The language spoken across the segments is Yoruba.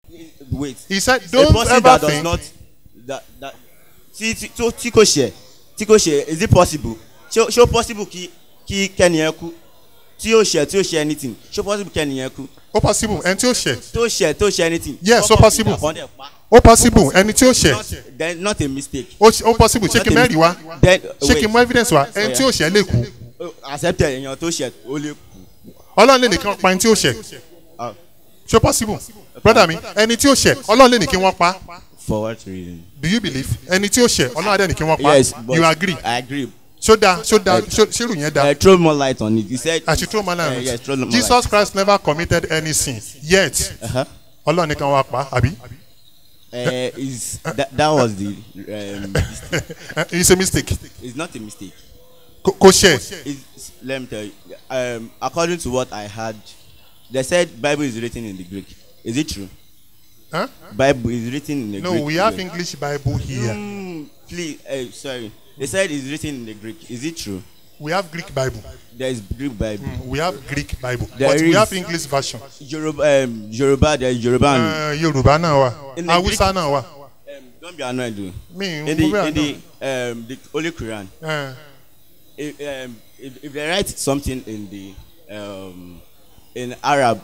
wait He said, a don't person ever that does think. not that that tí tí tó tí kò ṣe tí kò ṣe is it possible ṣé ṣé ó possible kí kí kẹ́niyẹn kú tí ó ṣe tí ó ṣe anything ṣé ó possible kẹ́niyẹn kú ó possible ẹni tí ó ṣẹ̀ tó ṣe tó ṣe anything. Yes, Kọ́kọ́ ó possible. fi ìjà kan dẹ̀ pa. ó possible ẹni tí ó ṣẹ̀ Not- then not a mistake. ó ṣe- ó possible ṣé kí n mẹ́rin wá then ṣé kí n mú evidence wá ẹni tí ó ṣẹ̀ lè kú Oh, accepted èèyàn tó ṣe ó lè kú. ọlọ́run lè ní kí wọ́n pa ẹni tí ó ṣẹ̀ Ah, ṣé ó possible brother mi ẹni tí ó ṣẹ̀ ọlọ́run lè ní kí wọ́n pa for what reason. do you believe ẹni tí ó ṣẹ̀ ọlọ́run adé ní kí wọ́n pa yes but you agree I agree. ṣó da ṣó da ṣó ṣérù yẹn da Uh, throw more light on it he said. àti throw man Uh, line yes throw more Jesus light. Christ never committed any sin yet Uh-huh. ọlọ́run ní kí wọ́n pa àbí Uh, is that, that was the um, mistake. it's a mistake it's not a mistake. kò kò ṣẹ̀ It's, let me tell you um, according to what I heard they said Bible is written in the Greek is it true. Huh? Bible is written in the no Greek. we have yeah. English Bible here Mm, please uh, sorry they said it's written in the Greek is it true. we have Greek Bible there is Greek Bible. we have Greek Bible There but we is. have English version Yoruba um, Yoruba there is Yoruba and Uh, Yorùbá náà wà In the Hausa náà wà um, don't be annoyed though. mi in n the mo bẹ́ẹ̀ in náà the um, the Holy Quran Uh, if, um, if, if they write something in the um, in Arab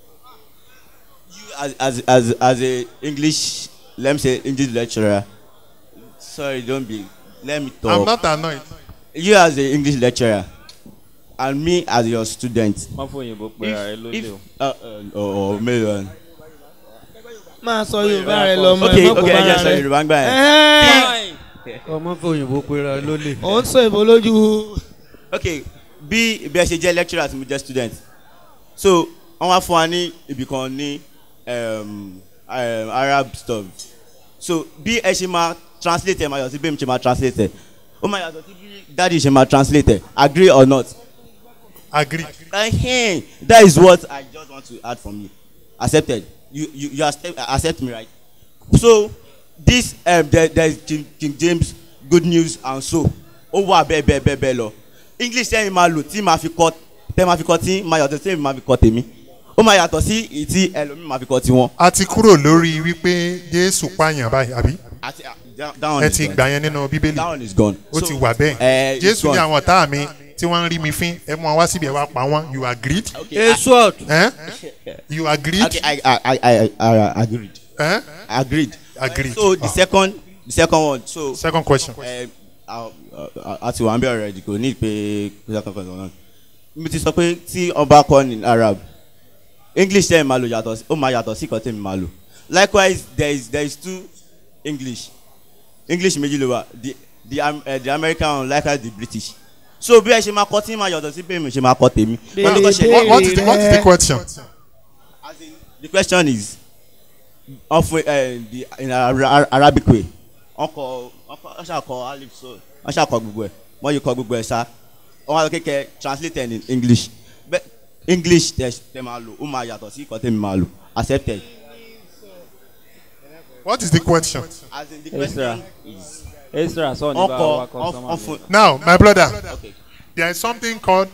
you as as as as a English let me say English lecturer sorry don't be let me talk I'm not annoyed you as a English lecturer and me as your student má fòyìnbó pera ẹ lólè o. uh, uh, or, or million máa sọ yorùbá rẹ lọ mọ okay ẹ má kó okay ẹ jẹ́ bára sọ rẹ. Yorùbá ń gbà yẹn. Ẹ́ẹ̀, ọmọ fòyìnbó pera lólè. ò ń sọ èbó lójú. ok bí bí ẹ ṣe jẹ́ lecturer àti mo jẹ́ student so wọ́n wá fún wa ní ibì kan ní um, um, arab stuff so bí ẹ ṣe máa translate ẹ máa yàtọ̀ sí bí èmi ṣe máa translate ẹ ó máa yàtọ̀ sí bí dáàdi ṣe máa translate ẹ agree or not agree uh, that is what i just want to add from you accepted you you you accept, accept me right so this um, there there is king, king james good news and so ó wà bẹ́ẹ̀ bẹ́ẹ̀ bẹ́ẹ̀ bẹ́ẹ̀ lọ english sẹ́yìn máa lò tí máa fi kọ́ tẹ́ máa fi kọ́ tí máa yàtọ̀ sẹ́yìn máa fi kọ́ tèmi ó máa yàtọ̀ sí ìtí ẹlòmíì máa fi kọ́ tiwọn. a ti kúrò lórí wípé Jésù pààyàn báyìí àbí àti that that one ẹ is ti gone gbà yẹn nínú Bíbélì that one is gone. ó So, ti wà eh, bẹ́ẹ̀ it's Jésù ní gone. àwọn ọ̀tá mi tí wọ́n ń rí mi fín ẹ mú wọn wá síbi ẹ wá pa wọ́n you agreed okay I, èso ọ̀tún. eh? you agreed okay I I I I, I agreed eh? agreed. agreed so the Ah. second the second one so. second question ẹ àti wà ń bẹ ọ̀rẹ́ kò ní pé kóṣà kankan náà mi ti sọ pé tí ọba kọ́ ní arab english tẹ́ ẹ̀ máa lò yàtọ̀ sí ó máa yàtọ̀ sí ìkọ́tẹ́ mi máa lò likewise there is there is two english english méjì ló wà the the, um, uh, the american one likewise the british so bí ẹ ṣe máa kọ́ tí máa yàtọ̀ sí bẹ́ẹ̀ mi ṣe máa kọ́ tèmi. wọ́n ní kó ṣe- what, what is the what is the question As in, the question is of uh, the in Ara- Ara- arabic way wọn kọ wọn ṣàkọ alif so wọn ṣàkọ gbogbo ẹ wọn yìí kọ gbogbo ẹ ṣá wọn wá kékeré translated in english but english tẹ tẹ máa lò ó máa yàtọ̀ sí ìkọ́ tẹ mi máa lò accepted. what is the question as in the Ezra. question is ezra sọ ní wọn bá kọ wa wọn customer fún. now my brother okay there is something called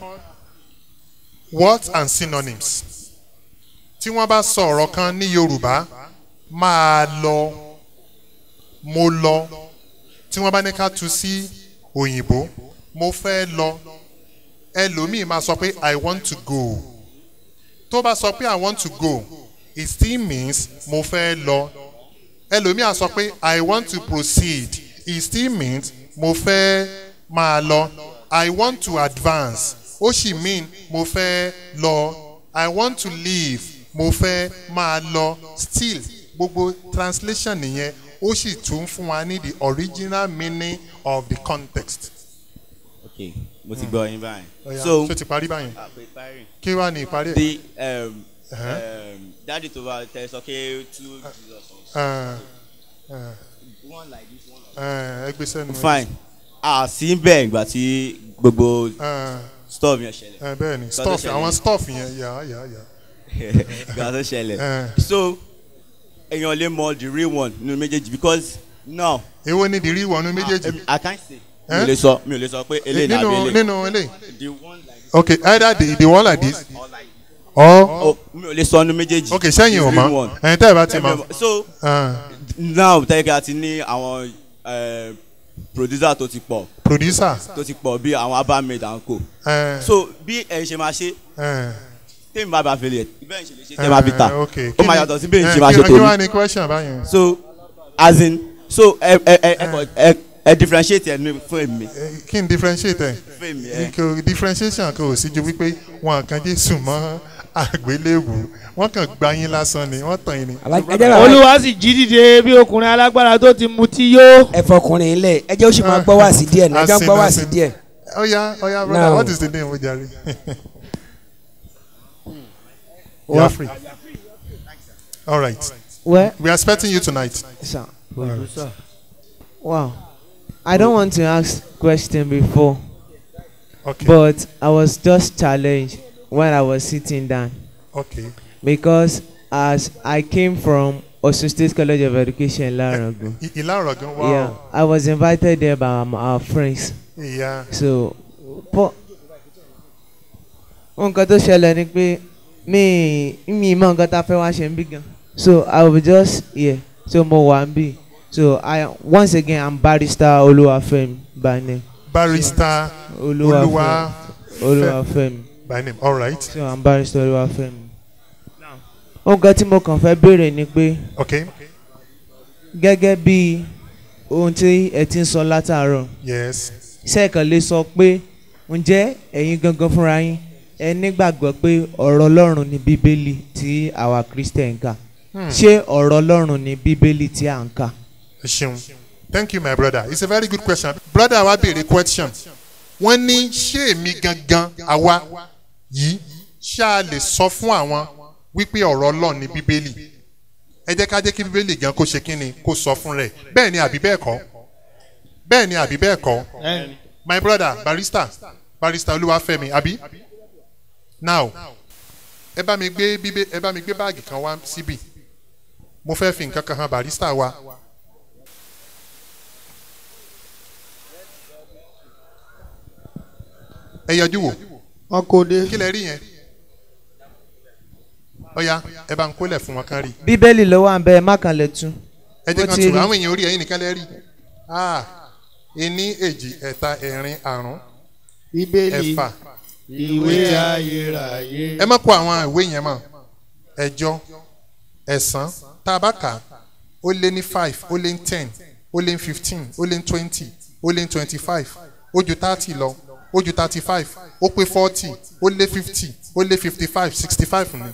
words and synonyms tí wọ́n bá sọ ọ̀rọ̀ kan ní Yorùbá máa lọ mo lọ tí wọ́n bá ní ká tu sí òyìnbó mo fẹ́ lọ ẹlòmíì máa sọ pé I want to go tó bá sọ pé I want to go it still means mo fẹ́ lọ ẹlòmíì á sọ pé I want to proceed it still means mo fẹ́ máa lọ I want to advance ó sì mean mo fẹ́ lọ I want to leave mo fẹ́ máa lọ still gbogbo translation nìyẹn ó sì tún fún wa ní the original meaning of the context. okay mo ti gbọ́ yín báyìí. Ọ̀ya, so ṣó ti parí báyìí àpè parí. kí wàá ní ìparí ẹ̀. the um, Uh-huh. um, daddy to va tẹ sọ pé two jesus Uh, uh, one like this one like uh, ẹgbẹ́ sẹ́nu. fine a sì ń bẹ̀ ìgbà tí gbogbo Uh, stuff yẹn ṣẹlẹ̀ uh, bẹ́ẹ̀ ni Nǹkan tó stuff ṣẹlẹ̀. àwọn stuff yẹn yà yà yà. ìgbà tó ṣẹlẹ̀ Uh, so èèyàn lè mọ the real one nínú méjèèjì because now èwo ni the real one méjèèjì. um, i can't say mi Eh? ò lè sọ mi ò lè sọ pé eléyìí nínú nàbí eléyìí nínú eléyìí. the one like okay either the the one like this or like ọ Oh, mi ò lè sọ ọ́nù méjèèjì. ok sẹ́yìn ò It's really mọ́ one. ẹ̀yin tẹ́ ẹ bá ti mọ̀ so ah, now tẹ́kẹ́ àti ní àwọn eh, producer tó ti pọ̀ producer tó ti pọ̀ bí àwọn abamade and co. ẹ̀, so bí ẹ̀ ṣe máa ṣe ẹ̀, tèmi bá bá fi lè bẹ́ẹ̀ ṣe lè ṣe tẹ́ bá fi ta ẹ̀, ok. ó máa Kí ni- yàtọ̀ sí bẹ́ẹ̀ ẹ̀, ṣe máa kí- ṣe kí wàá tèmi ní question báyìí so as in so ẹ ẹ ẹ ẹ kọ ẹ ẹ differentiate ẹ ní fún èmi Eh, kí n differentiate ẹ̀ fún èmi ẹ kò differentiation kò sí ju wípé wọn kàn Jésù mọ́ àgbélébù wọn kàn gbá yín lásán ni wọ́n tàn yín ni. ẹ jẹ́ bàbá olúwa sì jí dìde bí ọkùnrin alágbára tó ti mutí yó. ẹ fọkùnrin ilẹ̀ ẹ jẹ́ ó sì máa gbọ́ wá sí díẹ̀ náà ẹ jẹ́ ó gbọ́ wá sí díẹ̀. Oya oya brother Now. what is the name ojari? you are free. all right Well, we are expecting you tonight. sir. Wow. I don't want to ask question before, okay but I was just challenged when I was sitting down okay because as I came from Osun State College of Education, Larango. I- ìlà ọ̀rọ̀ gan wow Yeah, I was invited there by um, our friends. ìyá So, po nǹkan tó ṣẹlẹ̀ ni pé mi mi mọ nǹkan tá a fẹ́ wá ṣe ń bí gan. So I will just here. So mo wà ń bì. So I once again I'm barrister Olúwafẹ́mi by name. barrister Olúwafẹ́mi. olúwa Olúwafẹ́mi. by name all right So I'm barrister Olúwafẹ́mi. Nǹkan tí mo kàn fẹ́ béèrè ni pé okay gẹ́gẹ́ bí ohun tí ẹ ti ń sọ látàárọ̀. yes sẹ́ẹ̀kan lè sọ pé ǹjẹ́ ẹ̀yin gangan fúnra yín ẹ nígbàgbọ́ pé ọ̀rọ̀ ọlọ́run ni bíbélì tí àwa christian ń kà ṣé ọ̀rọ̀ ọlọ́run ni bíbélì tí à ń kà. ẹ ṣeun thank you my brother it's a very good question brother wa béèrè question wọ́n ní ṣé èmi gangan àwa yìí ṣá a lè sọ fún àwọn wípé ọ̀rọ̀ ọlọ́run ní bíbélì ẹ jẹ́ ká jẹ́ kí bíbélì gan kó ṣe kínni kó sọ fún rẹ̀ bẹ́ẹ̀ ni àbí bẹ́ẹ̀ kọ́ bẹ́ẹ̀ ni àbí bẹ́ẹ̀ kọ́ my brother barrister barrister olúwafẹ́mi àbí now ẹ bá mi gbé bíbé ẹ bá mi gbé báàgì kan wá síbì mo fẹ́ fi nǹkan kan hàn barrister wa ẹ yọjú wò wọn kò dé. kí lẹ rí yẹn ọ̀ya ẹ bá ń kólẹ̀ fún wọn kan rí bíbélì ló wà ń bẹ ẹ má kàn lè tún. ẹ jẹ́ Ó kan ti tù rí. àwọn èèyàn orí ẹ̀yìn nìkan lẹ rí ah ení èjì ẹ̀ta ẹ̀rin àrún bíbélì ẹ̀fà ìwé ayérayé. ẹ má kó àwọn ìwé yẹn mọ́ ẹ̀jọ ẹ̀sán tá a bá kà á, ó lé ní five ó lé ní ten ó lé ní fifteen ó lé ní twenty ó lé ní twenty five ó ju thirty lọ ó ju thirty five ó pé forty ó lé fifty ó lé fifty five sixty five ni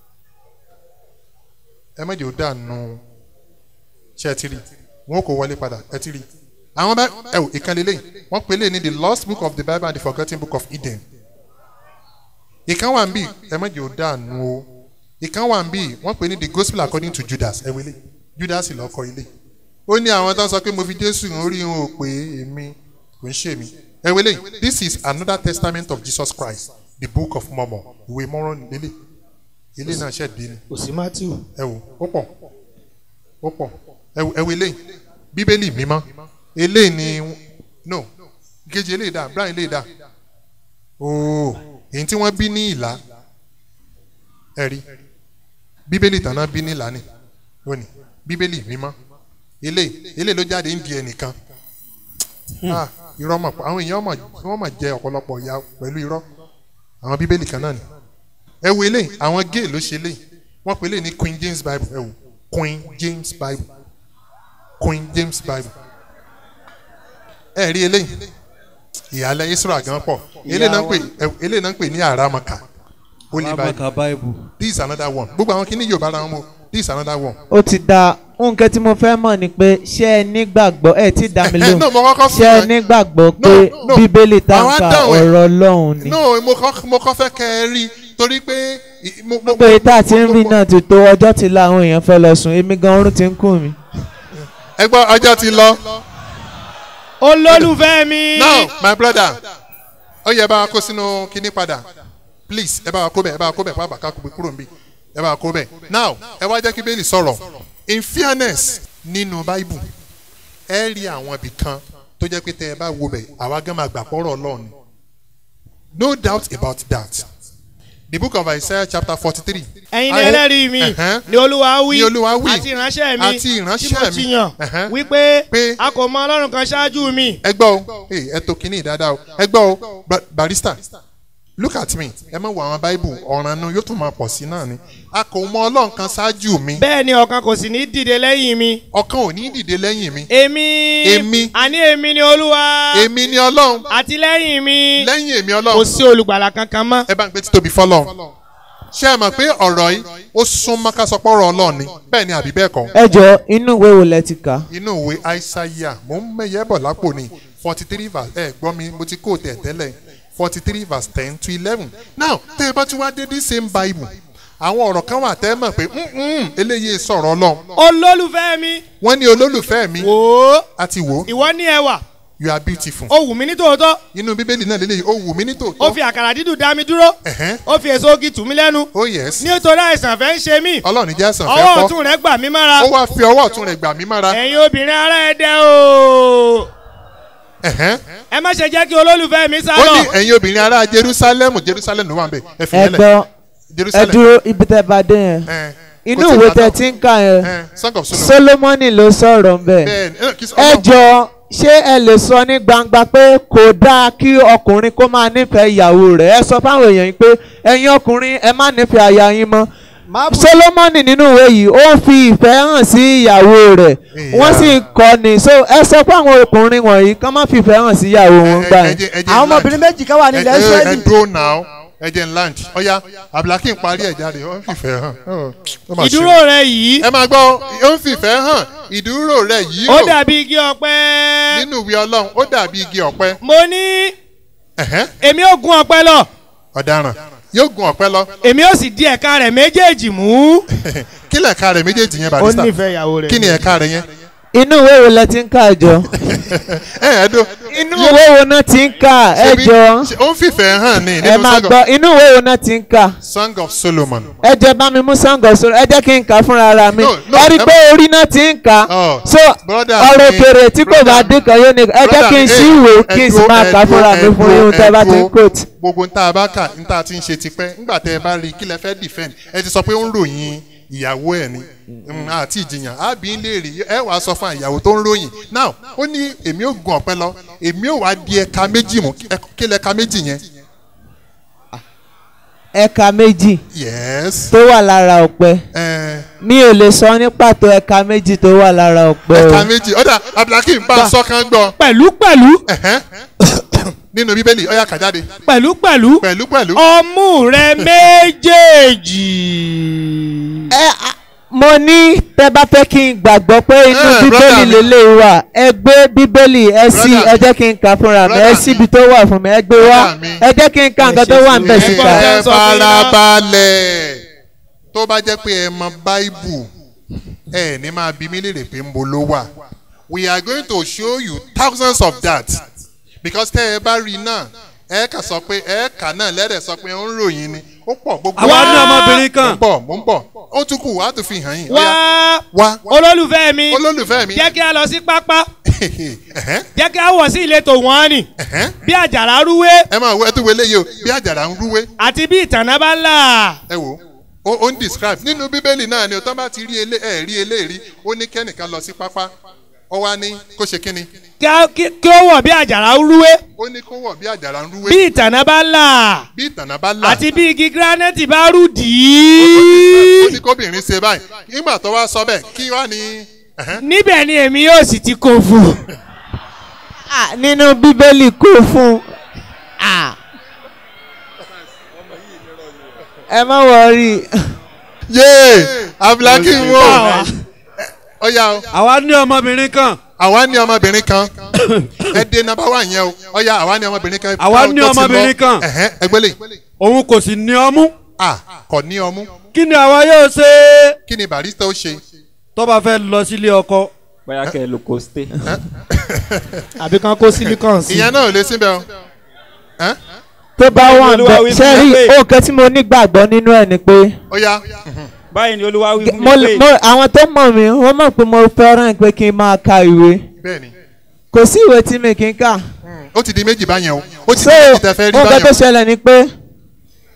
ẹ má jẹ́ ó dànù ṣe ẹ ti rí wọn kò wọlé padà ẹ ti rí àwọn bá ẹ wò ìkànnì lẹ́yìn wọ́n pè é lé ní the lost book of the bible and the forgotten book of eden ìkan wà ń bì ẹ má jẹ́ ó dànù o ìkan wà ń bì wọ́n pè ní the gospel according to judas ẹ wọlé judas lọ kọ ilé ó ní àwọn tó ń sọ pé mo fi jésù hàn orí wọn ò pé èmi kò ń ṣe mí ẹ wọlé this is another testament of jesus christ the book of mormon ìwé mọ́rán lélẹ̀ ilé náà ṣẹ̀ dín ní kò sí matthew. ẹ wò ó pọ̀ ó pọ̀ ẹ wò ẹ wò eléyìí bíbélì mímọ́ eléyìí ni no kejì eléyìí dà brian eléyìí dà ooo èyí tí wọ́n bí ní ìlà ẹ rí bíbélì tàná bí ní ìlà ni lónìí bíbélì mímọ́ eléyìí eléyìí ló jáde ń di ẹnìkan ah irọ́ mọ̀ pọ̀ àwọn èèyàn mọ̀ wọ́n mọ̀ jẹ ọ̀pọ̀lọpọ̀ ìyà pẹ̀lú irọ́ àwọn bíbélì kan náà ni ẹ wo eléyìí àwọn gay ló ṣe eléyìí wọ́n pè eléyìí ní queen james bible ẹ wò queen james bible queen james bible ẹ rí eléyìí ìyàlẹ̀ israel gan pọ̀ eléyìí náà ń pè ẹ wò, eléyìí náà ń pè ní aramaka holy bible bible. this is another one gbogbo àwọn kìíní yorùbá ara wọn mo this is another one. ó ti da nǹkan tí mo fẹ́ mọ̀ ni pé ṣé ẹ nígbàgbọ́ ẹ ti dá mi no lóhùn mo kọ́kọ́ ṣé ẹ fún ẹ nígbàgbọ́ pé No, no. bíbélì tá Àwọn ń ka dáhùn ẹ̀. ọ̀rọ̀ ọlọ́run ni. no mo kọ́ mo kọ́ fẹ́ kẹ́ ẹ rí torí pé i- mo mo pé tá a ti ń rí náà ti tó ọjọ́ ti la àwọn èèyàn fẹ́ lọ sùn èmi gan orun ti ń kùn mí. ẹ gbọ́ ọjọ́ ti lọ. olólùfẹ́ mi. now my brother ó yẹ ẹ bá wa kó sínú kinní padà please ẹ bá wa kó bẹ̀ ẹ bá wa kó bẹ̀ pàápàá ká kó kúrò níbí ẹ bá wa kó bẹ̀ now ẹ wá jẹ́ kí bẹ́ẹ̀lì sọ̀rọ̀ in fairness nínú bible ẹ rí àwọn ibì kan tó jẹ́ pé tẹ ẹ bá wo bẹ̀ àwa gan máa gbà pọ́rọ̀ ọlọ́run ni. no doubt about that the book of isaiah chapter forty-three. ẹ̀yin ni ẹlẹ́rìí mi Ẹ̀hẹ́n. ni olúwa wí Ni Olúwa wí. àti ìránṣẹ́ mi Àti ìránṣẹ́ tí mo ti mi. yàn Ẹ̀hẹ́n. wípé Pé- a kò mọ ọlọ́run kan ṣáájú mi ẹ gbọ́ o Hey, ẹ tó kínní dáadáa o ẹ gbọ́ o Ba- barista look at me ẹ mọ̀ wọ àwọn bible ọ̀ràn nu yóò tún máa pọ̀ sí náà ni a kò mọ ọlọ́run kan ṣáájú mi bẹ́ẹ̀ ni ọ̀kan kò sì ní dìde lẹ́yìn mi ọ̀kan ò ní dìde lẹ́yìn mi èmi Èmi. àní èmi ni olúwa èmi ni ọlọ́run àti lẹ́yìn mi lẹ́yìn èmi kò ọlọ́run sí olùgbàlà kankan mọ́ ẹ bá ń gbé títóbi fọlọ́run ṣé ẹ mọ̀ pé ọ̀rọ̀ yìí ó súnmọ́ ká sọ pé ọ̀rọ̀ ọlọ́run ni bẹ́ẹ̀ ni àbí bẹ́ẹ̀ kọ́ ẹ jọ inú ìwé wo lẹ ti kà. inú ìwé aisaiah mò ń mẹ́yẹ́ bọ̀ lápò ni forty three verse ẹ gbọ́ mi mo ti kó tẹ̀ tẹ́lẹ̀ forty three verse ten to eleven now tẹ́ ẹ bá tún wá dé this same bible àwọn ọ̀rọ̀ kan wà tẹ́ ẹ mọ̀ pé "Mm-mm, eléyìí sọ̀rọ̀ ọlọ́run olólùfẹ́ mi wọ́n ní olólùfẹ́ mi wò ó àti wò ó ìwọ ní ẹwà you are beautiful ó wù mí ní tòótọ́ inú bíbélì náà lélẹ́yìí ó wù mí ní ó tòótọ́ fi àkàrà dídùn dá mi dúró Ẹ̀hẹ́n. ó fi èso ogi tù mí lẹ́nu oh yes nítorí àìsàn fẹ́ ń ṣe mí ọlọ́run jẹ́ sàn fẹ́ ọwọ́ kọ́ ọ̀tún rẹ̀ gbà mí mára ó wá fi ọwọ́ ọ̀tún rẹ̀ gbà mí mára ẹ̀yin obìnrin ará ẹ̀dẹ̀ o Ẹ̀hẹ́n. ẹ má ṣe jẹ́ kí olólùfẹ́ mi sá ó lọ ní ẹ̀yin obìnrin ará jerusalem jerusalem ló wà ń bẹ̀ ẹ fi ẹ yẹn lẹ̀ gbọ́ ẹ jerusalem dúró ibi tẹ bá dé yẹn Ẹ̀hẹ́n. inú Kò tí ì ìwé bá tẹ tán. ti ń kà yẹn Ẹ̀hẹ́n. song of solomon solomoni ló sọ̀rọ̀ ń bẹ̀. bẹ́ẹ̀ ni ẹ kì í sọ ẹ ọlọ́run. jọ ṣé ẹ lè sọ ní gbangba pé kò dáa kí ọkùnrin kó máa nífẹ̀ẹ́ ìyàwó rẹ̀ ẹ sọ fáwọn èèyàn yìí pé ẹ̀yin ọkùnrin ẹ má nífẹ̀ẹ́ aya yín mọ́ solomoni nínú ìwé yìí ó ń fi ìfẹ́ hàn sí ìyàwó rẹ̀ Ìyá. wọ́n sì ń kọ́ni so ẹ sọ fáwọn ọkùnrin wọ̀nyí kán má fìfẹ́ hàn sí ìyàwó wọn gbà ẹ yẹn. jẹ́- ẹ jẹ́ àwọn land. ọmọbìnrin méjì kan wà ẹ nílẹ̀ ẹ- ẹ israẹli dúró now ẹ jẹ́ n land ọ̀ya abdulhakeem parí ẹ̀ jáde ó ń fìfẹ́ hàn Ó- ó mà ṣe. ìdúró rẹ yìí ẹ máa gbọ́ ó ń fìfẹ́ hàn ìdúró rẹ̀ yìí ó ó dàbí igi ọ̀pẹ nínú ìwé ọlọ́run ó dàbí igi ọ̀pẹ mo ní Ẹ̀hẹ́n. èmi ò gun ọ̀pẹ lọ ọ̀daràn yóò gun ọ̀pẹ lọ èmi ò sì di ẹ̀ka rẹ̀ méjèèjì mú kí lẹ̀ ẹ̀ka rẹ̀ méjèèjì yẹn ó barista nífẹ̀ẹ́ ìyàwó rẹ̀ kí ni ẹ̀ka rẹ̀ yẹn inú ìwé wo lẹ ti ń kà jọ ẹ ẹ dó inú ìwé wo náà ti ń kà ẹ Ṣebí- jọ ṣe- ó ń fìfẹ́ hàn ní ẹ nínú máa song of- gbọ́ inú ìwé wo náà ti ń kà. song of solomon ẹ jẹ́ bá mi mú sango sórí ẹ jẹ́ kí n kà á fúnra ara mi No, no, ẹ rí i ẹ pé orí náà ti ń kà á Oh, so brother ọ̀rọ̀ mi, òkèrè tí kò bá brother dín kan yóò ní ẹ jẹ́ kí n ṣí ìwé kí n sì máa kà á fúnra mi fún yín tẹ́ bá ti ń quote. gbogbo nta bá kà nta ti ń ṣe tipẹ́ nígbà tẹ́ ẹ bá rí i kí lẹ fẹ́ defend ẹ ti sọ pé ó ń ròyìn ìyàwó ẹ̀ ni Mm, àti ìjìyàn àbí ń lè rí ẹ wàá sọ fún ìyàwó tó ń ròyìn now ó ní èmi ò gun ọ̀pẹ lọ èmi ò wá di ẹ̀ka méjì mú Ẹ- kí lẹ ẹ̀ka méjì yẹn ẹ̀ka méjì yes tó wà lára ọ̀pẹ ẹ mi ò lè sọ ní pàtó ẹ̀ka méjì tó wà lára ọ̀pẹ o ẹ̀ka méjì ọ̀dà abdulhakeem bá a sọ kan gbọ́ pẹ̀lú pẹ̀lú ẹ̀hẹ́n. nínú bíbélì ọ̀yà kàjáde pẹ̀lú pẹ̀lú pẹ̀lú pẹ̀lú ọmú rẹ méjèèjì. ẹ a- mo ní tẹ́ bá fẹ́ kí n gbàgbọ́ pé inú Eh, bíbélì brother mi. lélẹ̀ wà ẹ gbé bíbélì ẹ sí Brother ẹ jẹ́ kí n kà fúnra mi ẹ Brother síbi tó wà fún mi ẹ gbé wá Brother mi. ẹ jẹ́ kí n ka nǹkan tó wà ń bẹ̀ Ẹ síta. gbọ́. ẹ sọ fún yín náà. farabalẹ̀ tó bá jẹ́ pé ẹ mọ báíbù ẹ ní máa bí mi léèrè pé ń bo ló wà we are going to show you thousands of that because tẹ́ ẹ bá rí náà ẹ kà sọ pé ẹ kà náà lẹ́rẹ̀ sọ pé ó ń ròyìn ni ó pọ̀ gbogbo àwa ní ọmọbìnrin mo ń kan bọ̀ mo ń bọ̀ ó tún kù wá tó fi hàn yín wá wá olólùfẹ́ mi olólùfẹ́ mi jẹ́ kí a lọ sí pápá Ẹ̀hẹ́n, jẹ́ kí a wọ̀ sí ìletò wọ́n ni ẹ̀hẹ́n. bí àjàrà rúwé ẹ máa wọ ẹ tún wọlé yìí o bí àjàrà ń rúwé àti bí ìtànà bá là. ẹ wò ó ó ń describe nínú bíbélì náà ni ọtọ́ bá ti rí elé ẹ̀ rí eléèrí ó ní kẹ́nìkan lọ sí pápá ó wá ní kó ṣe kínni kí a- kí kí ó wọ̀ bí àjàrà rúwé ó ní kó wọ̀ bí àjàrà ń rúwé bí ìtànà bá là bí ìtànà bá là àti bí igi granite bá rú dì ó í ní kóbìnrin ṣe báyìí nígbà tó wá sọ bẹ́ẹ̀ kí wá ní ẹ̀hẹ́n, níbẹ̀ ni èmi yóò sì ti kó fún. Ah, nínú bíbélì kó fún ah. ẹ má wọrí yéé abdulhakeem wò ó yá o àwa ní ọmọbìnrin kan àwa ní ọmọbìnrin kan ẹ dé nọ́mbà wà yẹn o ó yá àwa ní ọmọbìnrin kan Àwa ní tó ti lọ. ọmọbìnrin kan. ẹ̀hẹ́n, ẹgbẹ́lẹ̀ òun kò sì ní ọmú à kò ní ọmú kí ni àwa yóò ṣe kí ni barista ó ṣe tó bá fẹ́ lọ sílé ọkọ bóyá kẹ́ ẹ lo coste. àbí kan kó silicon sí. ìyẹn náà ò lè síbẹ̀ o Ẹ́n? tó bá wà ń Olúwa bẹ wí fún ṣe mi rí pé- òkè tí mo nígbàgbọ́ nínú ẹ̀ ni pé ó yá báyìí ni olúwa wí fún mo, mi mo, pé àwọn tó mọ̀ mí wọ́n mọ̀ pé mo fẹ́ràn pé kí n máa ka ìwé bẹ́ẹ̀ ni kò sí ìwé tí mi kì í kà ó ti di méjì báyẹn o ó ti so di méjì tẹ fẹ́ rí nǹkan tó báyẹn ṣẹlẹ̀ ni pé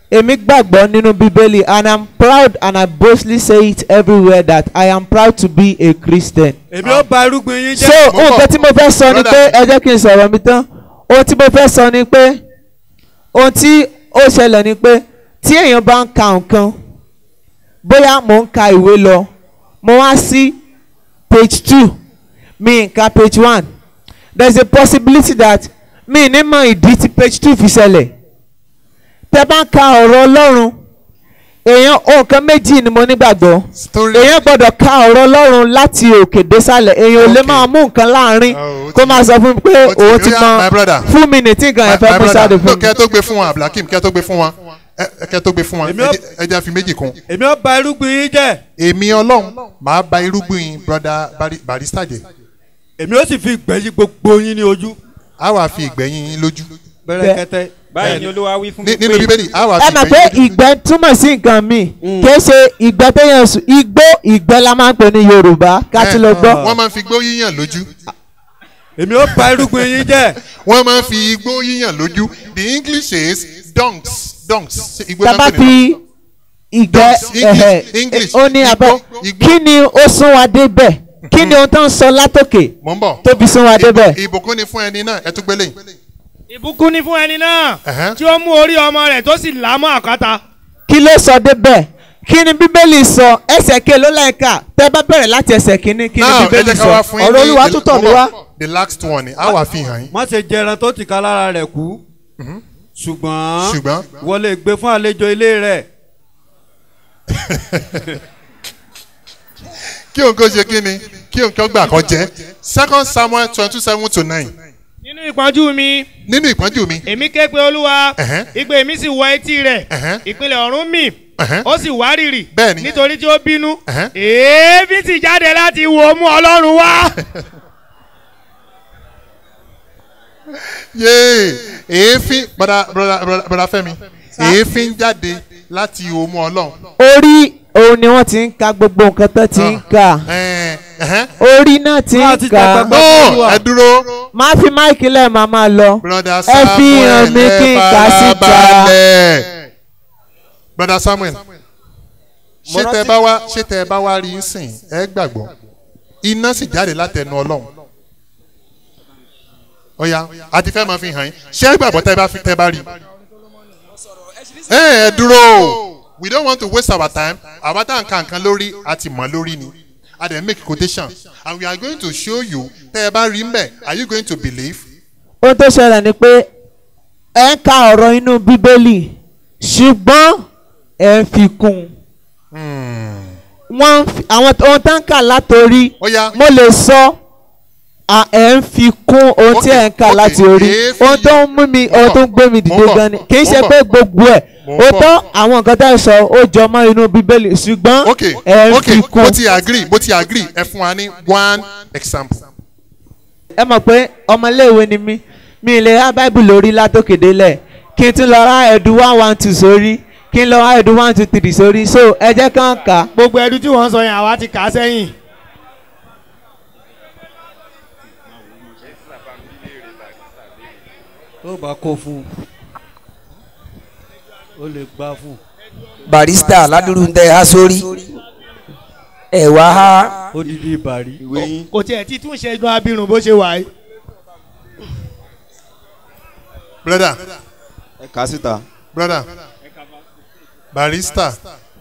èmi gbàgbọ́ nínú bíbélì and i'm proud and i boldly say it everywhere that i am proud to be a christian. èmi ó ba irúgbìn yín so jẹ́. mo bọ̀. nǹkan tí mo fẹ́ sọ ni pé Brother. ẹ jẹ́ kí n sọ̀rọ̀ mi tán ohun tí mo fẹ́ sọ ni pé ohun tí ó ṣẹlẹ̀ ni pé tí èèyàn bá ń ka nǹkan bóyá mò ń ka ìwé lọ mo wá sí page two mi ń ka page one there is a possibility that mi ní mọ ìdí tí page two fi ṣẹlẹ̀ tẹ́ bá ń ka ọ̀rọ̀ ọlọ́run èèyàn nǹkan méjì ni mo nígbàgbọ́ story èèyàn gbọ́dọ̀ ka ọ̀rọ̀ ọlọ́run láti òkè désàlẹ̀ èèyàn ò lè Okay. máa mú nǹkan láàrin Oh, ó kó ti- máa sọ fún mi pé ó ti- òun ti ó yá, my brother. mọ fún mi nìtí nǹkan yẹn fẹ́ my kó brother sáde no fún mi. kẹ́ tó gbé fún wa abdulhakeem kẹ́ tó gbé fún wa ẹ- ẹ kẹ́ tó gbé fún wa Èmi ó- ẹ jẹ́- ẹ jẹ́ fi méjì kún. èmi ó ba irúgbìn yín jẹ́. èmi ọlọ́run màá ba irúgbìn broda Bari- barista jẹ èmi ó sì fi ìgbẹ́yìn gbogbo yín ní ojú. a wà fi ìgbẹ́yìn yín lójú bẹ̀rẹ̀ kẹtẹ. báyìí ni olúwa wí fún mi Ní- nínú bíbélì a wà ẹ fi mọ̀ pé ìgbẹ́yìn lójú. ìgbẹ́ túmọ̀ sí nǹkan míì kìí ṣe ìgbẹ́ téèyàn sùn igbó ìgbẹ́ la máa ń pè ní yorùbá ká ti lọ gbọ́. wọ́n máa ń fi igbó yíyàn lójú èmi ó ba irúgbìn yín jẹ́. wọ́n máa ń fi igbó yíyàn lójú the english is dunks dunks Ṣé igbó náà tábà pè ní fi ìgbẹ́ English, ẹ̀hẹ̀ English, ó ní abẹ́ igbó, igbó. kí ni ó sún wa débẹ̀ kí ni ohun tó ń sọ látòkè mò ń bọ̀ tó fi sún wa débẹ̀. ìbùkún ni fún ẹni náà ẹ tún gbélé yìí. ìbùkún ni fún ẹni náà Ẹ̀hẹ́n. tí ó mú orí ọmọ rẹ̀ tó sì là á mọ́ àkàtà. kí ló sọ débẹ̀ kí ni bíbélì sọ ẹsẹ̀ ké ló láìka tẹ́ bá bẹ̀rẹ̀ láti ẹsẹ̀ kínní kí ni now ẹ bíbélì jẹ́ ká wá sọ fún yín ọ̀rọ̀ ní olúwa the- tó tọ̀ mí mò ń wá. bọ̀. the last one ni a wà fi hàn yín má ṣe jẹran tó ti ká lára rẹ̀ kú. ṣùgbọ́n ṣùgbọ́n wọlé gbé fún àlejò ilé rẹ̀. kí òun kó ṣe kí ni kí òun kó gbà kan jẹ́ second samuel twenty seven to nine nínú ìpọ́njú mi nínú ìpọ́njú mi èmi ké pe olúwa Ẹ̀hẹ́n. ìpè mi sì wọ etí rẹ̀ Ẹ̀hẹ́n. ìpìlẹ̀ ọ̀run mì Ẹ̀hẹ́n. ó sì wá rìrì Bẹ́ẹ̀ni. nítorí tí ó bínú Ẹ̀hẹ́n. èébì sì jáde láti wò ó mú ọlọ́run wá. yéé èéfín bọ́dà bọ́dà bọ́dà- bọ́dà fẹ́mi èéfín jáde láti òmu ọlọ́run. orí òun ni wọ́n ti ń ka gbogbo nǹkan tó ti ń kà Ẹ̀ẹ́n, ẹ̀hẹ́n. orí náà ti Wọ́n ń ti kà dàgbà no ẹ dúró máa fi máìkì lẹ́ẹ̀ máa máa lọ broda Ẹ fi hàn samuel mí kí n kà á síta. farabalẹ̀. broda samuel ṣé Mo tẹ rántí- bá wá ṣé tẹ bá wá rí í sìn ẹ gbàgbọ́ iná sì jáde látẹnu ọlọ́run ọ̀ya àti fẹ́ máa fi hàn yín ṣé ẹ gbàgbọ́ tẹ bá fi tẹ bá rí ẹ ẹ dúró we don't want to waste our time àwa tá à ń ka nǹkan lórí àti mọ̀ lórí ni a dẹ̀ make quotation and we are going to show you tẹ ẹ bá rí mbẹ are you going to believe ohun tó ṣẹlẹ̀ ni pé ẹ ń ka ọ̀rọ̀ inú bíbélì ṣùgbọ́n ẹ ń fi kún un wọ́n ń fi- àwọn ohun tó ń kà látòrí Ọ̀ya. mo lè sọ à, ẹ ń fi kún ohun tí ẹ ń kà Okay, láti okay. orí Èéfì ohun tó ń mú mi Mo ohun ń tó ń bọ̀, gbé mi mo ń dìde bọ̀, gan ni kì í mo ṣe ń pé bọ̀. gbogbo ẹ̀ Mo ń ó bọ̀. tọ́ àwọn nǹkan tá ẹ sọ ó jọ mọ́ inú bíbélì ṣùgbọ́n ok ẹ ń ok fi kún mo ti agree mo ti agree ẹ fún wa ní one example. ẹ mọ̀ pé ọmọléèwé ni mí mi ì lè há báìbù lórí látòkè délẹ̀ kí n tún lọ ra ẹ̀dùn one one two sórí kí n lọ ra ẹ̀dùn one two three sórí so ẹ jẹ́ kàn ká gbogbo ẹdun tí wọ́n sọ yẹn àwa ti kà á sẹ́yìn. tó bá kó fún un ó lè gbá fún un. barista ládùúrú ń tẹ ha sórí ẹ wá ha ó dídí ìbàrí. ìwé yín kò tiẹ̀ tí tún ṣe inú abirùn bó ṣe wà yìí. brother ẹ kà á síta. brother barista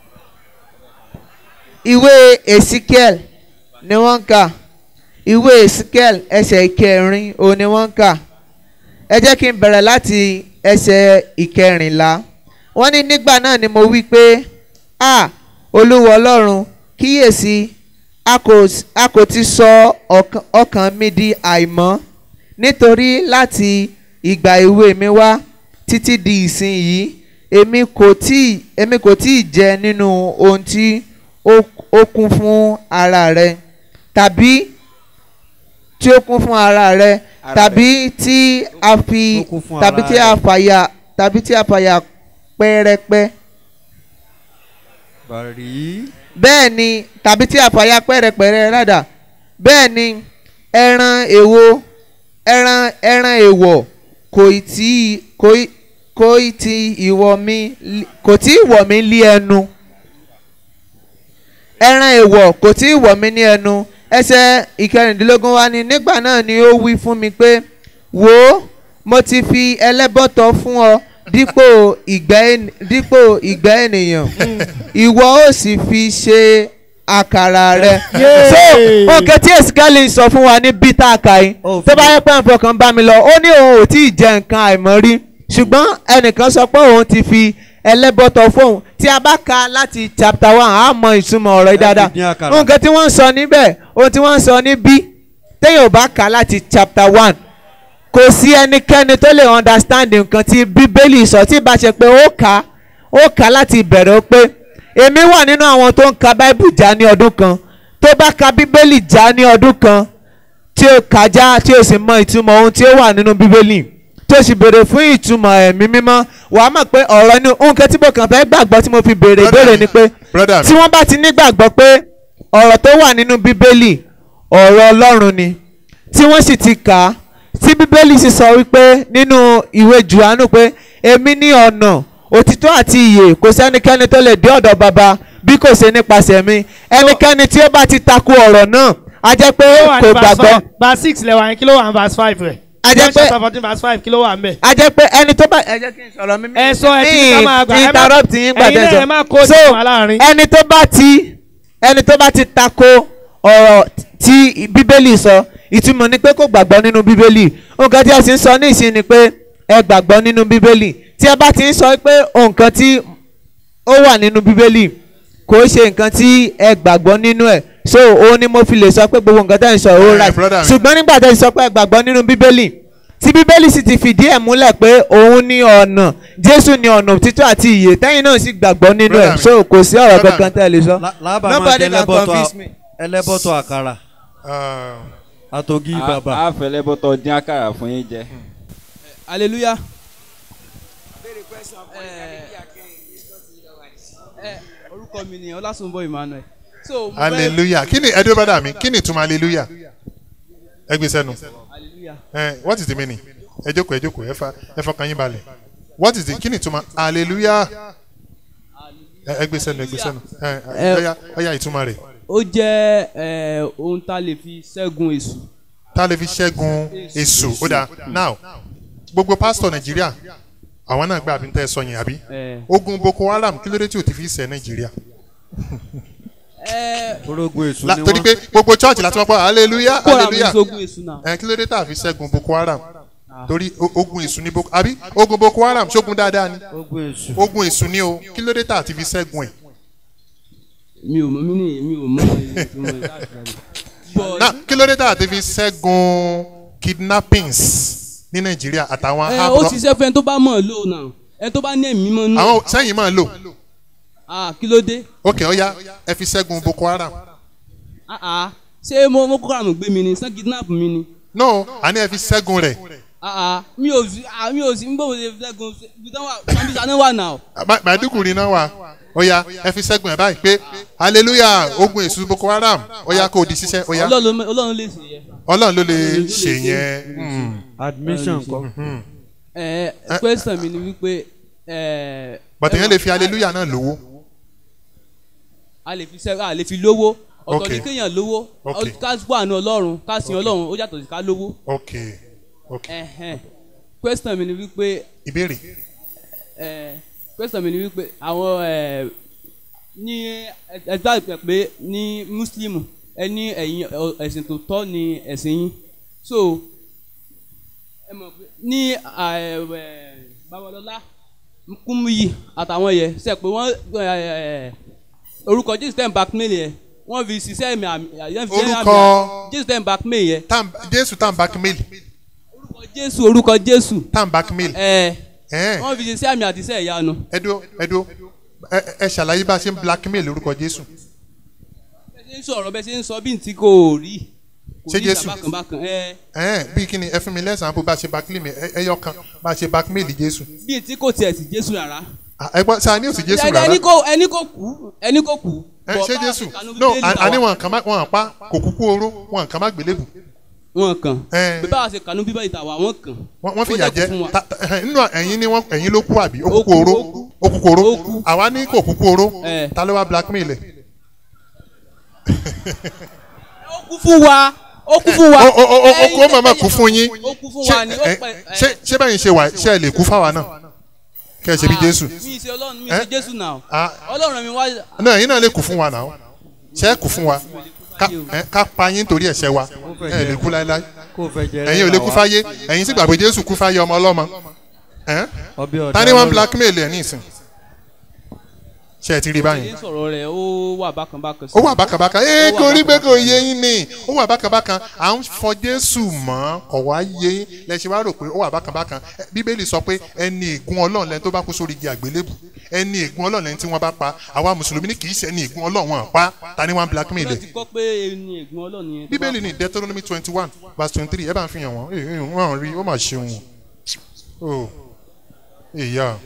ìwé ezekiel ni wọ́n ń kà ìwé ezekiel ẹsẹ̀ ìkẹrin òun ni wọ́n ń kà ẹ jẹ́ kí n bẹ̀rẹ̀ láti ẹsẹ̀ ìkẹrìnlá wọ́n ní nígbà náà ni mo wí pé a olúwa ọlọ́run kíyèsí a kò a kò ti sọ ọkàn- ọkàn mi di àìmọ́ nítorí láti ìgbà èwe mi wá títí di ìsinyìí èmi kò tí èmi kò tí ì jẹ nínú ohun tí ó ó kún fún ara rẹ tàbí tí ó kún fún ara rẹ Ara tàbí tí a fi Ó kún fún tàbí ara tí a rẹ. fàyà tàbí tí a fàyà pẹ́rẹpẹ́ bàrí. bẹ́ẹ̀ ni tàbí tí a fàyà pẹ́rẹpẹ́rẹ rádà bẹ́ẹ̀ ni ẹran èwo ẹran ẹran èwọ̀ kò ì tí kò ì kò tí ìwọ̀ mi kò tí ìwọ̀ mi lé ẹnu ẹran èèwọ̀ kò tí ìwọ̀ mi ní ẹnu ẹsẹ̀ ìkẹrìndínlógún wa ni nígbà náà ni ó wí fún mi pé wò ó mo ti fi ẹlẹ́bọ̀tọ̀ fún ọ dípò ìgbẹ́ ènì- dípò ìgbẹ́ ènìyàn ìwọ ó sì fi ṣe àkàrà rẹ. so nǹkan tí èsìkẹ́lì sọ fún wa ní bíta àkàyí tó bá yẹ pé nǹkan kan bá mi lọ ó ní òun ò tí ì jẹ nǹkan àìmọ́ rí ṣùgbọ́n ẹnìkan sọ pé òun ti fi ẹlẹ́bọ̀tọ̀ fóun tí a bá ka láti chapter one a mọ ìtumọ̀ ọ̀rọ̀ yìí dáadáa dín àkàrà. nǹkan tí wọ́n ń sọ níbẹ̀ ohun tí wọ́n ń sọ níbí téèyàn ò bá kà láti chapter one kò sí ẹnikẹ́ni tó lè understand nǹkan tí bíbélì sọ tí bá ṣe pé ó kà á ó kà á láti ìbẹ̀rẹ̀ ó pé èmi wà nínú àwọn tó ń ka báíbù já ní ọdún kan tó bá ka bíbélì já ní ọdún kan tí ó kà já tí ó sì mọ ìtumọ̀ ohun tí ó wà nínú bíbélì tí ó sì béèrè fún ìtumọ̀ ẹ̀mí mímọ́ wàá mọ̀ pé ọ̀rọ̀ inú nǹkan tí mo kàn fẹ́ gbàgbọ́ tí mo fi béèrè ìbéèrè ni pé brother mi tí wọ́n bá ti nígbàgbọ́ pé ọ̀rọ̀ tó wà nínú bíbélì ọ̀rọ̀ ọlọ́run ni tí wọ́n sì ti kà á tí bíbélì sì sọ wípé nínú ìwé jùánù pé èmi ní ọ̀nà òtítọ́ àti ìyè kò sẹ́nikẹ́ni tó lè dé ọ̀dọ̀ bàbá bí kò ṣe nípasẹ̀ mi ẹnikẹ́ni tí ó bá ti takò ọ̀rọ̀ náà a jẹ́ pé Kí ló wà ní kò verse gbàgbọ́ five? verse six lẹ́wà yẹn kí ló wà ní verse five rẹ̀. A jẹ́ John pé- chapter fourteen verse five kí ló wà ń bẹ̀. a jẹ́ pé ẹni tó bá ẹ jẹ́ kí n sọ̀rọ̀ mi. ẹ sọ ẹ ti ká máa gbà ẹ má- interrupt yín gbà ẹ̀yin náà tẹ̀sán. ẹ má kó so ìtumọ̀ láàrin. ẹni tó bá ti ẹni tó bá ti tako ọ̀rọ̀ tí bíbélì sọ ìtumọ̀ ni pé kò gbàgbọ́ nínú bíbélì nǹkan tí a sì ń sọ ní ìsìn ni pé ẹ gbàgbọ́ nínú bíbélì tí ẹ bá ti ń sọ pé nǹkan tí ó wà nínú bíbélì kò ṣe nǹkan tí ẹ gbàgbọ́ nínú ẹ̀ so òun ni mo fi lè sọ pé gbogbo nǹkan tẹ́ ń sọ ó Eh, rà brother mi. ṣùgbọ́n nígbà tẹ́ ń sọ pé ẹ gbàgbọ́ nínú bíbélì tí bíbélì sì ti fìdí ẹ̀ múlẹ̀ pé òun ní ọ̀nà jésù ní ọ̀nà òtítọ́ àti ìyè tẹ́yìn náà sì gbàgbọ́ nínú Brother ẹ̀ mi. so kò sí ọ̀rọ̀ Brother kankan tẹ́ ẹ lè sọ. Lá- lábàá máa Nobody jẹ can ẹlẹ́bọ̀tọ̀ convince me. ẹlẹ́bọ̀tọ̀ àkàrà ah, àtògì bàbà. a fẹlẹ bọtọ dín àkàrà fún yín jẹ. hallelujah. ẹ orúkọ mi ni ọlásùnbọ emmanuel. so mo fẹ́ hallelujah kí ni ẹ dúró brother mi kí ni ìtumọ̀ hallelujah ẹ gbé sẹ́nu hallelujah. Eh, what is the meaning ẹ jókòó ẹ jókòó ẹ fa ẹ fọkàn yín balẹ̀ what is the kí ni ìtumọ̀ hallelujah ẹ ẹ gbé sẹ́nu ẹ gbé sẹ́nu ẹ ẹ ọya ọya ìtumọ̀ rẹ̀ ó jẹ́ ẹ, ohun tá a lè fi ṣẹ́gun èṣù. tá a lè fi ṣẹ́gun èṣù ó dáa now gbogbo pásítọ̀ nàìjíríà àwọn náà gbà àbí ń tẹ́ ẹ sọ yẹn àbí ẹ, ogun boko haram kí ló dé tí o ti fi ṣe nàìjíríà ẹ, orógun èṣù La- ni torí wọ́n. pé gbogbo church láti wọ́n pọ̀ hallelujah kóra mi hallelujah sógun èṣù náà. ẹ kí ló dé tá a fi ṣẹ́gun boko haram torí o- ogun èṣù ni boko àbí ogun boko haram ṣógun dáadáa ni ogun èṣù. ogun èṣù ni o kí ló dé tá a ti fi ṣẹ́gun ẹ̀ mi ò mọ mi ní mi ò mọ èyí tí mo rí láti rẹ̀. But náà kí ló dé tá a ti fi ṣẹ́gun kidnappings ní nàìjíríà àtàwọn ẹ, ó àbúrò ṣiṣẹ́ fún ẹni tó bá mọ̀ ọ́ lò náà ẹni tó bá ní ẹ̀mí mọ́ nù. àwọn sẹ́yìn máa lò Ah, kí ló dé? ok ọya ẹ fi ṣẹ́gun boko haram Ah, ah. ṣé mo mo kókó àmì gbé mi ni sàn kidnap mi ni. no àní ẹ fi ṣẹ́gun rẹ̀ Ah, ah. mi ò sí ah, mi ò sí n bò wọlé ṣẹ́gun ibi tí wọ́n wà sambisa náà wà náà. Ma- màdúkùrí náà wà ọya ẹ fi ṣẹ́gun ẹ̀ báyìí pé hallelujah ogun èṣù boko haram ọya kò di ṣiṣẹ́ ọya Ọlọ́run ló- Ọlọ́run lè ṣe yẹ. ọlọ́run ló lè ṣe yẹn hmm. admission kọ. ẹ question mi ni wípé ẹ. but èèyàn lè fi hallelujah náà lówó a lè fi sẹ́ a lè fi lówó ọ̀tọ̀ Ok. ní kéèyàn lówó Ok. ọ- ká wà ní ọlọ́run ká sin ọlọ́run ó yàtọ̀ sí ká lówó. ok ok Ẹ̀hẹ̀n. question mi ni wípé ìbéèrè ẹ question mi ni wípé àwọn ẹ ní ẹgbẹ́ àgbẹ̀ pé ní muslim ẹ ní ẹ̀yin ọ- ẹ̀sìn tó tọ́ ni ẹ̀sìn yín so ẹ mọ̀ pé ní ẹ, ẹ, babalọlá kúmúyì àtàwọn yẹ ṣe pé wọ́n ẹ, ẹ, orúkọ jésù tẹ̀ ń blackmail yẹ wọ́n fi ṣiṣẹ́ mi àmì àyẹ̀ fi ṣiṣẹ́ àmì Orúkọ- jésù tẹ̀ ń blackmail yẹ Tam- jésù tá n blackmail orúkọ jésù orúkọ jésù tá n blackmail ẹ ẹ wọ́n fi ṣiṣẹ́ àmì àti iṣẹ́ ìyanu. ẹdó ẹdó ẹ ẹ ṣàlàyé bá a ṣe ń blackmail orúkọ jésù bẹ́ẹ̀ ṣe ń sọ̀rọ̀ bẹ́ẹ̀ ṣe ń sọ bí n tí kò rí kò Ṣé rí Jésù? ìgbà bákan bákan ẹ ẹ bí kíni ẹ fún mi lẹ́sàn-án bó bá a ṣe blackmail mi ẹ ẹyọ kan bá a ṣe blackmail jésù bí n tí kò tiẹ̀ sí jésù rárá. Ah, ẹ gbọ́ sáà ní òsì jésù Ẹni- rárá ẹni kò ẹni kò kú ẹni kò kú. ẹ Bọ̀ ṣé bá jésù àṣìkanú no Bíbélì à- tàwa. àní wọn kàn má wọn pa kò kúkú oró wọn kàn má gbélébù wọn kàn Ẹ. bí báwa ṣe kànú bíbélì tàwa wọn kàn wọ́n wọ́n fi Ó yà dẹ̀ kú fún jẹ́ wa. ta- ta- ẹ̀hẹ́n, nínú ẹ̀yin ni wọ́n ẹ̀yin ló kú àbí ó Ó kúkú kú, oró ó kú. ó kúkú oró Ó kú. àwa ní kò kúkú oró Ẹ. ta ló wá blackmail ẹ̀. ó kú fún wa ó kú fún wa ó ó ó ó Ẹ̀yin kó màmá tẹ́lẹ̀ kú fún yín ó kú fún Ṣé- wa ni ó ẹ- pẹ ẹ- ṣé ṣé bẹ́ẹ̀ ṣe wà ṣe ẹ lè kú fáwa náà kẹ́ ẹ ṣe bí Ah, Jésù mi ṣe ọlọ́run mi Ẹ? ṣe jésù náà Ah. ọlọ́run mi wá náà ẹ̀yin náà lè kú fún wa náà ṣe é kú fún wa ká ẹ, ká pa yín torí ẹ̀ṣẹ̀ wa ẹ lè kú láéláé kó fẹ́ jẹ ẹ̀yin ò lè kú fáyé ẹ̀yin sì gbà pé Jésù kú fáyé ọmọ ọlọ́mọ Ẹ́? ọbẹ̀ ọ̀dà ta ni wọ́n blackmail ẹ̀ ní ìsìn ṣe ẹ ti rí báyìí ṣe sọ̀rọ̀ rẹ̀ ó wà bákan bákan sí ó wà bákàbákà ee Ó wà kò rí pé bákan kò yé yín ni ó wà bákàbákà à ń fọ jésù mọ́ kò wá yé yín lẹ́sìn wá rò pé ó wà bákàbákà Ẹ, bíbélì sọ pé ẹni ègún ọlọ́run lẹ́ni tó bá kú sórí igi àgbélébù ẹni ègún ọlọ́run lẹ́ni tí wọ́n bá pa àwa mùsùlùmí ní kì í ṣe ẹni ègún ọlọ́run wọn pa ta ni wọ́n blackmail Ọlọ́run ẹ̀ ti kọ́ pé ẹni ègún ọlọ́run yẹn tó bá bíbélì ní deuteronomy twenty one verse twenty three ẹ bá ń fi hàn wọ́n ee ee, wọ́n rí ó mà ṣeun o ìyá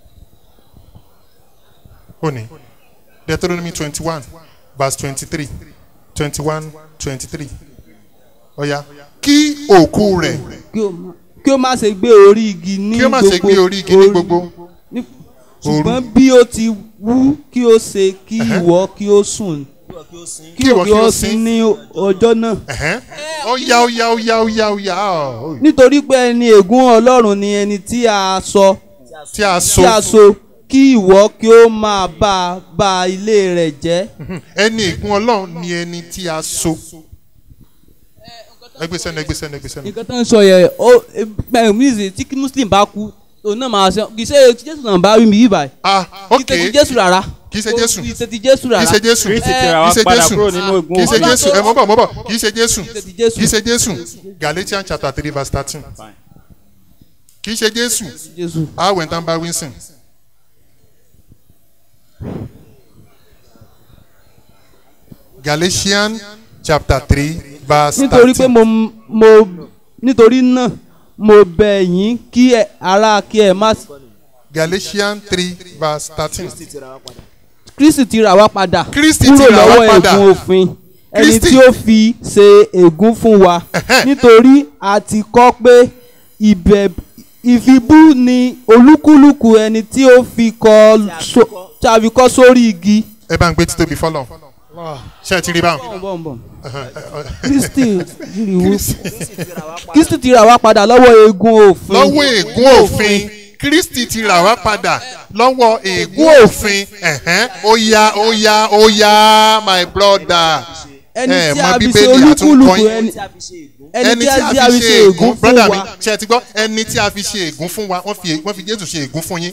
ó ní deuteronomy twenty one verse twenty three twenty one twenty three ọ̀ya kí òkú rẹ̀ kí o má- kí o má ṣe gbé orí igi ní kí ó má ṣe gbé orí igi ní gbogbo ní- ṣùgbọ́n bí ó ti wú kí o ṣe kí ìwọ kí o sùn kí ìwọ kí ó sin ní ọjọ́ náà ẹ̀hẹ́n. ó yá ó yá ó yá ó yá ó yá ó nítorí pé ẹni ègún ọlọ́run ni ẹni tí a sọ tí a so tí a so kí ìwọ kí o máa bá bá ilé rẹ̀ jẹ́ ẹni ègún ọlọ́run ni ẹni tí a so ẹgbẹ́ sẹ́nu ẹgbẹ́ sẹ́nu ẹgbẹ́ sẹ́nu. nǹkan tó ń sọ yẹ ó ẹ mísì tí muslim bá kú òun náà máa ṣe kì í ṣe tí jésù náà bá rí mi yìí báyìí ah kì í ok ṣe ti jésù rárá kì í ṣe Jésù. kì í ṣe ti jésù kì í rárá ṣe jésù Kristi kì ti ra í wa ṣe padà jésù kúrò nínú ègún kì í ṣe Ọlọ́run jésù tó- ẹ mọ́ bọ̀ mọ́ bọ̀ kì í ṣe jésù Kì í ṣe ti Jésù. kì í ṣe jésù galatians chapter three verse thirteen kì í ṣe jésù jésù awẹ̀ tán bá winston. galatians chapter three verse nítorí pé thirteen mo mo nítorí náà mo bẹ̀ yín kí ẹ ara kí ẹ má galatians three verse thirteen kristi ti rà wá padà Kristi ti kúrò rà wá lọ́wọ́ padà. ègún òfin ẹni Kristi- tí ó fi ṣe ègún fún wa nítorí a ti kọ́ pé ìbẹ̀ ìfibú ni olúkúlùkù ẹni tí ó fi kọ́ so- tí a fi kọ́ sórí igi. ẹ bá ń gbé títóbi fọlọ ṣé ẹ ti rí báwọn. bọ̀n bọ̀n kristi rìwú kristi ti rà wá padà lọ́wọ́ ègún òfin. lọ́wọ́ ègún òfin kristi ti rà wá padà lọ́wọ́ ègún òfin ẹ̀hẹ́n, ó yá ó yá ó yá my brother ẹni ẹ tí mọ a fi ṣe Bíbélì àtúnkọ́ olúkúlùkù yín. ẹni ẹni tí a fi ṣe ègún brother mi ṣe ti gbọ́ ẹni tí a fi ṣe ègún fún wa wọ́n fi wọ́n fi jésù ṣe ègún fún yín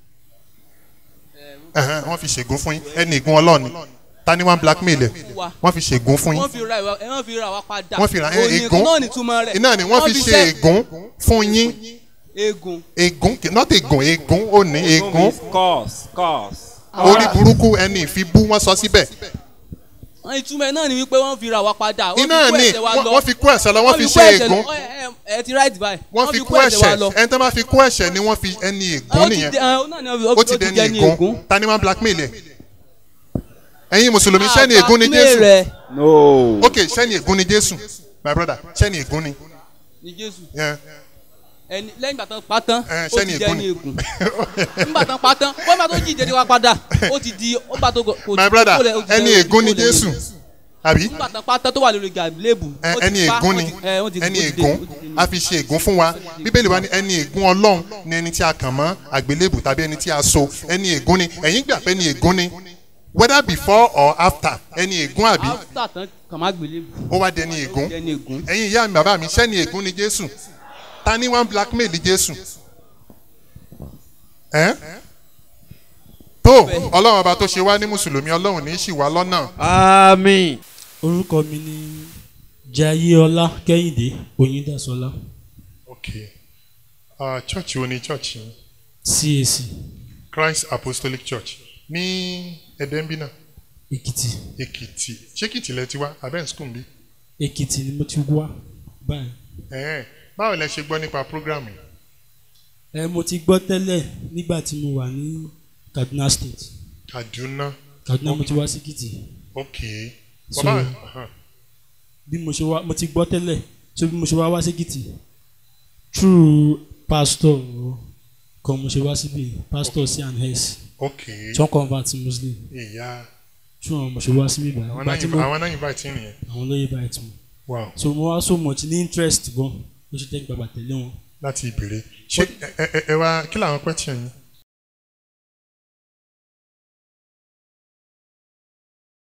Ẹ̀hẹ́n, wọ́n fi ṣègún fún yín ẹni ègún ọlọ́ọ̀ni ta ni wọ́n blackmail ẹ̀ wọ́n fi ṣègún fún yín wọ́n fi ra ìwà ẹ wọ́n fi ra wa padà. wọ́n fi ra ẹ, Òní ègún náà nìtumọ̀ rẹ̀. iná ni wọ́n fi ṣe ègún fún yín ègún. ègún not ègún ègún ó ní ègún Curse, curse. orí burúkú ẹni ìfibú wọ́n sọ síbẹ̀ wọ́n ìtumọ̀ ẹ̀ náà ni wípé wọ́n fi ra wa padà. Wọ́n iná fi kó ni ẹ̀ṣẹ̀ wa wọ́n lọ. wọ́n fi kó ẹ̀ṣẹ̀ lọ wọ́n fi kó ṣe ẹ̀ṣẹ̀ ègún lọ. Ẹ- ẹ- ẹ ti right by. wọ́n fi kó ẹ̀ṣẹ̀ ẹni tó bá fi kó ẹ̀ṣẹ̀ ni wọ́n fi ẹni ègún Ó ti nìyẹn dẹ- ẹ, ó náà ni ó- ó ti ó ti dẹni dẹni ègún ègún. ta ni wọ́n blackmail ẹ̀ ẹ̀yin mùsùlùmí sẹ́ni ègún ni Àbámẹ́ jésù rẹ̀ No. ok sẹ́ni ègún ni jésù my brother sẹ́ni ègún ni ni Jésù. Yeah. Ẹni lẹ́yìn ìgbà tán pa tán Ẹ, ó sẹ́ni ti ègún dẹni ni ègún. nígbà tán pa tán wọ́n bá tó jí ìdẹ́ni wa padà ó ti di ó bá tó kò my brother ó lẹ̀- ó ti ẹni dẹni- ègún ni ó lẹ̀- jésù àbí nígbà tán pa tán tó wà lórí gàlébù. Ẹ- ó ti ẹni pa, ègún ó ni ti- ẹ, ó ti- ẹni ó ti dé- ègún ó ti dé- a fi ṣe ègún fún wa bíbélì wa ní ẹni ègún ọlọ́run ni ẹni tí a kàn mọ́ àgbélébù tàbí ẹni tí a so ẹni ègún ni ẹ̀yin gbà pé ẹni ègún ni whether before or after ẹni ègún àbí After tán kàn má gbélébù. ó wá dẹni ègún dẹni ègún. ẹ̀yin ìyá mi bàbá mi sẹ́ni ègún ni jésù ta ni wọ́n blackmail jésù ẹ́ tó ọlọ́run ọba tó ṣe wá ní mùsùlùmí ọlọ́run ní í ṣì wá lọ́nà àmín. orúkọ mi ni jayéọlá kẹ́hìndé oyindaṣọlá ok uh, church wo ni church yín cac christ apostolic church ní ẹ̀dẹ́nbínà èkìtì èkìtì ṣé èkìtì lẹ ti wá abẹ́ ń skul bí èkìtì ni mo ti wá báyìí ẹ̀ẹ́n báwo lẹ ṣe gbọ́ nípa program yìí ẹ mo ti gbọ́ tẹ́lẹ̀ nígbà tí mo wà ní kaduna state kaduna kaduna mo ti wá sí èkìtì ok So- bàbá uh-huh. bí mo ṣe wá mo ti gbọ́ tẹ́lẹ̀ so bí mo ṣe wá wá sékìtì through pastor kan mo ṣe wá síbi pastor c and s ok tí wọ́n convert sí muslim ìyá through wọn mo ṣe wá síbi ìgbà àwọn ìgbà tí náà mo àwọn náà invite yín nìyẹn àwọn lóye báyìí tí mo wow so mo wá so much ní interest gan ló ṣe jẹ́ gbàgbà tẹ̀lé wọn láti ìbèrè ṣé ẹ ẹ ẹ wá kí làwọn question yín